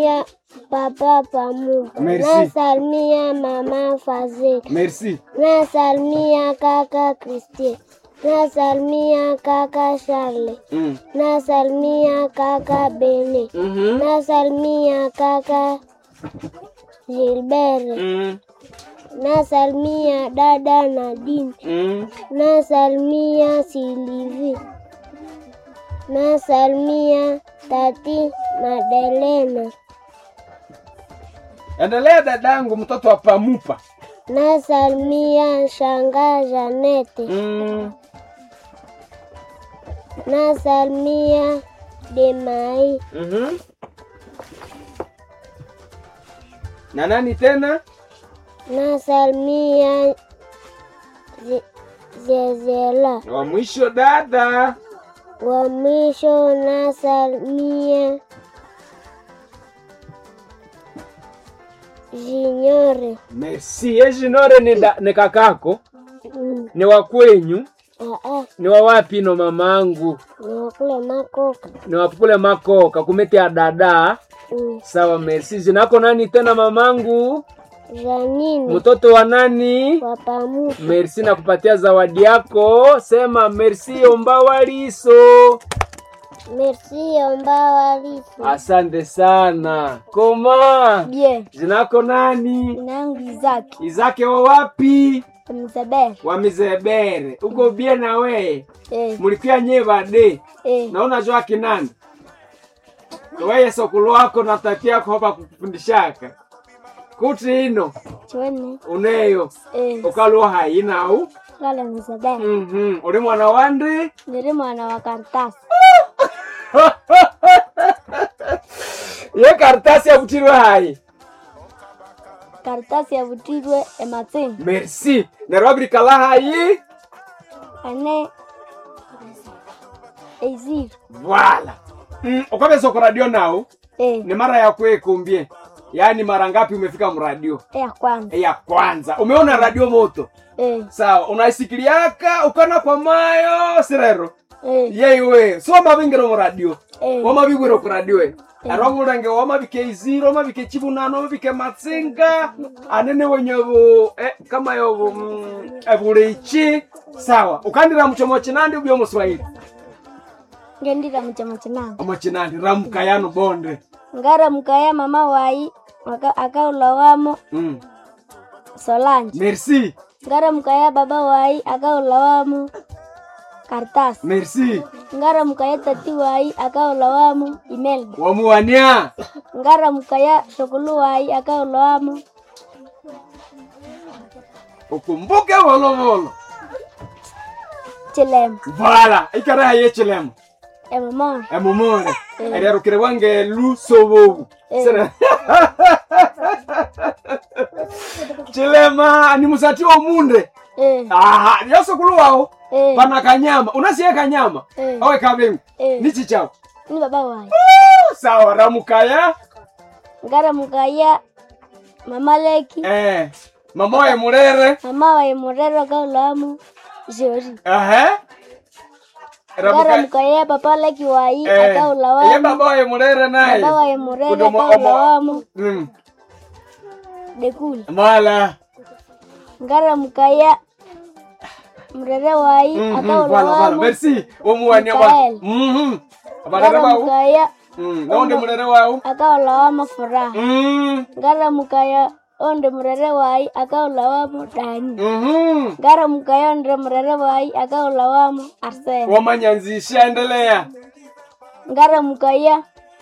nasalimia papa Pamupa, Merci. nasalimia mama Fazil, merci nasalimia kaka Christian, nasalimia kaka Charles, mm. nasalimia kaka Bene, mm-hmm. nasalimia kaka Gilbert, mm. nasalimia dada Nadine, mm. nasalimia Silivi, nasalimia tati Madelena, endelea dadangu mtoto wa pamupa nasalimia shanga Janete, mm. nasalimia Demai, mm-hmm. na nani tena nasalimia Ze- Zezela, wa mwisho dada wa mwisho nasalimia Jinyore. merci ejinore ni, da, ni kakako Mm, ni wa kwenyu ah, ah, ni wa wapi no mamangu nakula makoka. ni wapule makoka kumete ya dada Mm, sawa merci zinako nani tena mamangu Janine mtoto wa nani wapamuka. merci na kupatia zawadi yako sema merci ombawaliso Merci ombawalisu. asante sana koma Bien, zinako nani nangu Izaki izake wa wapi Mzaberi. wa mizebere uko bie na weye Eh, mulikuya nye bade eh, naona jwa kinani weye sokulu wako na tati yako hapa kukufundishaka kuti ino chweni. uneyo Eh, ukaluwa hayinau kale Mzaberi. Mhm. uli mwana wandi Niri mwana wa karatasi. ye karitasi yavutirwe hayi Karatasi yavutirwe ematini. merci neryo wabirikala hayi Ane eiziri. vala mm, ukavesa ku radio nau Eh, ni mara ya kuekumbie yaani mara ngapi umefika mradio ya kwanza. ya kwanza umeona radio moto Eh, sawa unaisikiliaka ukana kwa mayo sirero eh, yeiwe so wamavingiro muradio eh. wamavigwiro kuradio e arwavulenge wamavike iziro wamavike chivunano wamavike matsinga anene wenye vu eh, kama yovu mm, evulichi sawa ukandira muchomo chinandi ubyo muswahili Ngendira muchama chinanga. omuchinandi ramukayano bonde Ngara mukaya mama wai aka- akaulawamo mm. Solange. merci Ngara mukaya baba wai akaulawamo Karatasi. merci Ngara mukaya tati wai akaulawamo Imelda. wamuwania Ngara mukaya shokulu wai akaulawamo ukumbuke volovolo Chilema. vala ikara haye chilemo Emamona. emumore ererukire wange lusovovu Eh. Sere- chilema ni musati omunde Eh, aha lyosukulu wawo eh, pana kanyama unasiye kanyama Eh. awe kavengu eh. nichi chawo Ni baba wai. sawa ramukaya Ngara mukaya mama leki. eh, mama waye murere Mama wai murero akaulawamo Jori. ehe Ngara Ramuka- mukaya papa leki wai eh, ye akaulawamo baba waye murere naye Baba wai murero Kudomo- omo- akaulawamo Mm, Dekuli. mala ngara mukaya mrere wai Mhm, akaula vala vala wamo merci omuwania Mikael. wa Mhm. abarere ngara bawo mukaya Mm, naonde murere wawo akaula wamo furaha Mm, ngara mukaya onde mrere wai akaula wamo dani mhm. ngara mukaya onde mrere wai akaula wamo arsene wamanyanzisha endelea ngara mukaya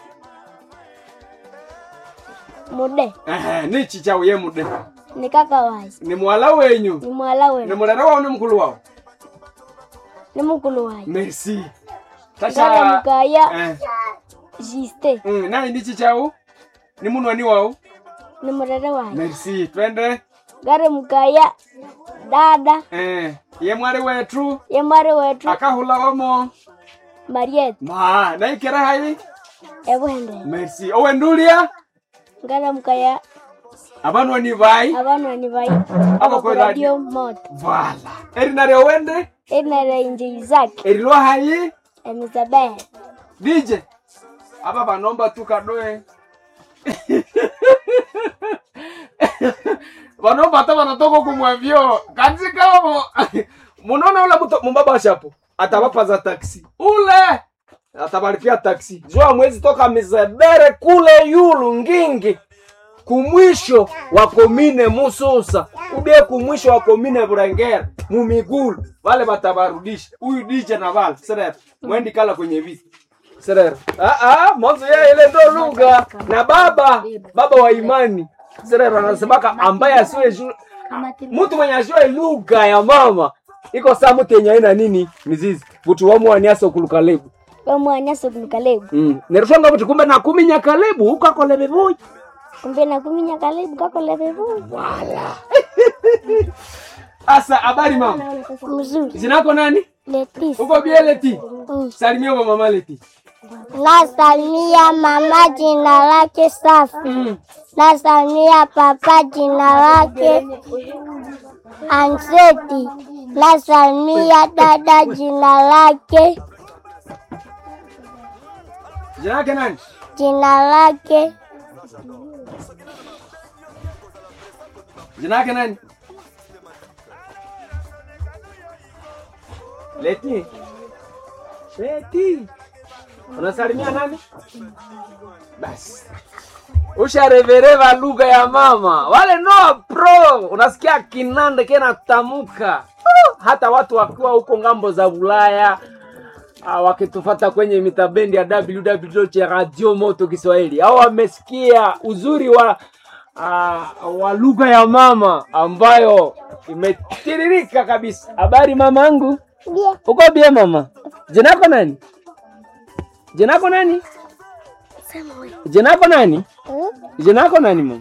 mude Ehe, nichi chawo ye mude ni kaka wai ni mwala wenyu ni mwala ni wenu murere wawo ni mkulu wawo ni mukulu wai merci ngara tasha mukaya eh, jiste mm, nani nichi chawo ni munwani wawo ni mrere wai merci twende ngara mukaya dada eh, ye mwari wetu ye mwari wetu akahula wamo mariet ma naikera hai ebwende merci owendulia ngara mukaya abanwani bai abanwani bai Abakwe radio moto vala erinare owende enere inje izaki erilwa hai emizabehe dj aba banomba tu kadoe vanopata vanatoka kumwavyo katikavo munaona ule mtu mubaba shapo atavapaza taksi ule atavalipia taksi jua mwezi toka mizebere kule yulu ngingi kumwisho wa komine mususa ubie kumwisho wa komine burengera mumigulu vale vatavarudisha huyu dije na vale serera mwendi kala kwenye viti serera ah, ah, mwanzo ya ile ndo lugha na baba baba wa imani serera anasemaka ambaye asiwe ju- mtu mwenye ajue lugha ya mama iko saa mtu yenye aina nini mizizi vutu wamwaniasa okulukalebu wamwanyasa kulukalebu mm. nerushonga vuti kumbe nakuminya kalebu ukakolebe vuyi kumbe nakuminya kalebu kakolebevu wala asa habari mama mzuri zinako nani letisi uko bieleti salimia kwa mama leti nasalimia mama jina lake safi mm. nasalimia papa jina lake anseti nasalimia dada jina lake jina yake nani jina lake jina yake nani leti leti unasalimia nani basi usharevereva lugha ya mama wale noa pro unasikia kinande kenatamuka Uh, hata watu wakiwa huko ngambo za ulaya ah, wakitufata kwenye mitabendi ya www cha radio moto kiswahili au wamesikia uzuri wa uh, wa lugha ya mama ambayo imetiririka kabisa habari mamangu Bie. uko bie mama jinako nani jinako nani jinako nani jinako nani mama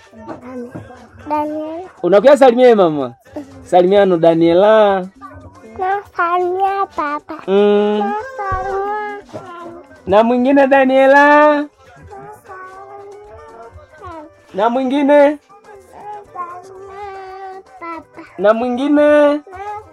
Daniel unakuya salimia mama salimiano daniela nasalimia papa mm. nasalimia na mwingine daniela na mwingine papa na mwingine nasalimia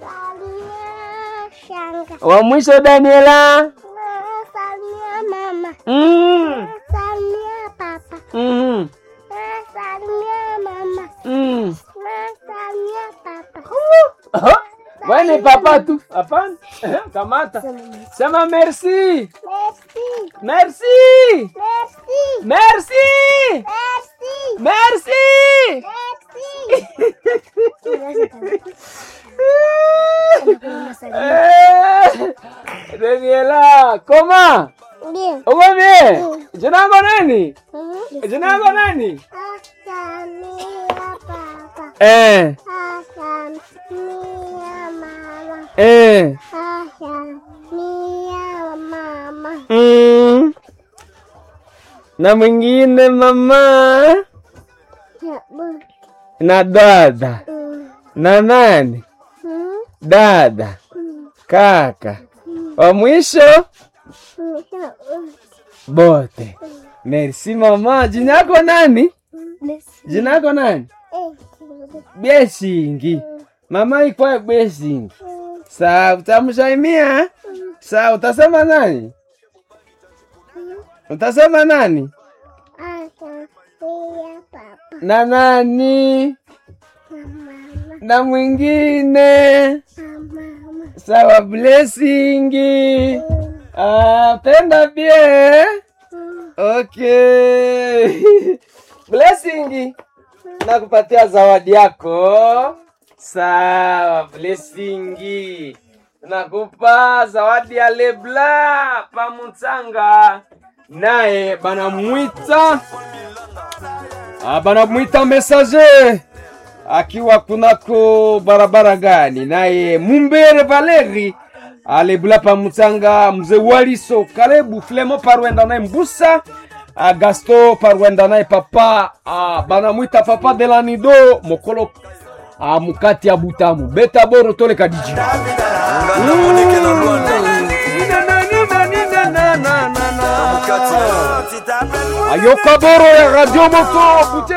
shanga wa mwisho daniela nasalimia mama mm. nasalimia papa mm. nasalimia mama mm. nasalimia papa Aha. Wewe ni papa tu hapana kamata sema merci merci merci merci merci merci merci merci Eh, Daniela koma bien uko bien jina lako nani jina lako nani nasalimia papa eh nasalimia mama eh nasalimia mama mm. na mwingine mama ya bu na dada mm, na nani mm, dada mm, kaka wa mwisho mm, ya bu bote merci mama jina yako nani jina yako nani eh byesingi mama ikwaye byesingi mm, saa utamsalimia saa utasema nani utasema nani nasalimia papa na nani na mama na mwingine na mama sawa blessingi mm, ah, penda bie mm, okay blessingi nakupatia zawadi yako sawa blessingi nakupa zawadi ya lebla pamutsanga naye banamwita ah, banamwita messager akiwa kunako barabara gani naye mumbere valeri alebula pamutsanga mzee waliso kalebu flemo parwenda naye mbusa ah, gasto parwenda naye papa ah, banamwita papa delanido mokolo ah, mukati ya butamu beta boro toleka diji ayoka boro ya radio moto kute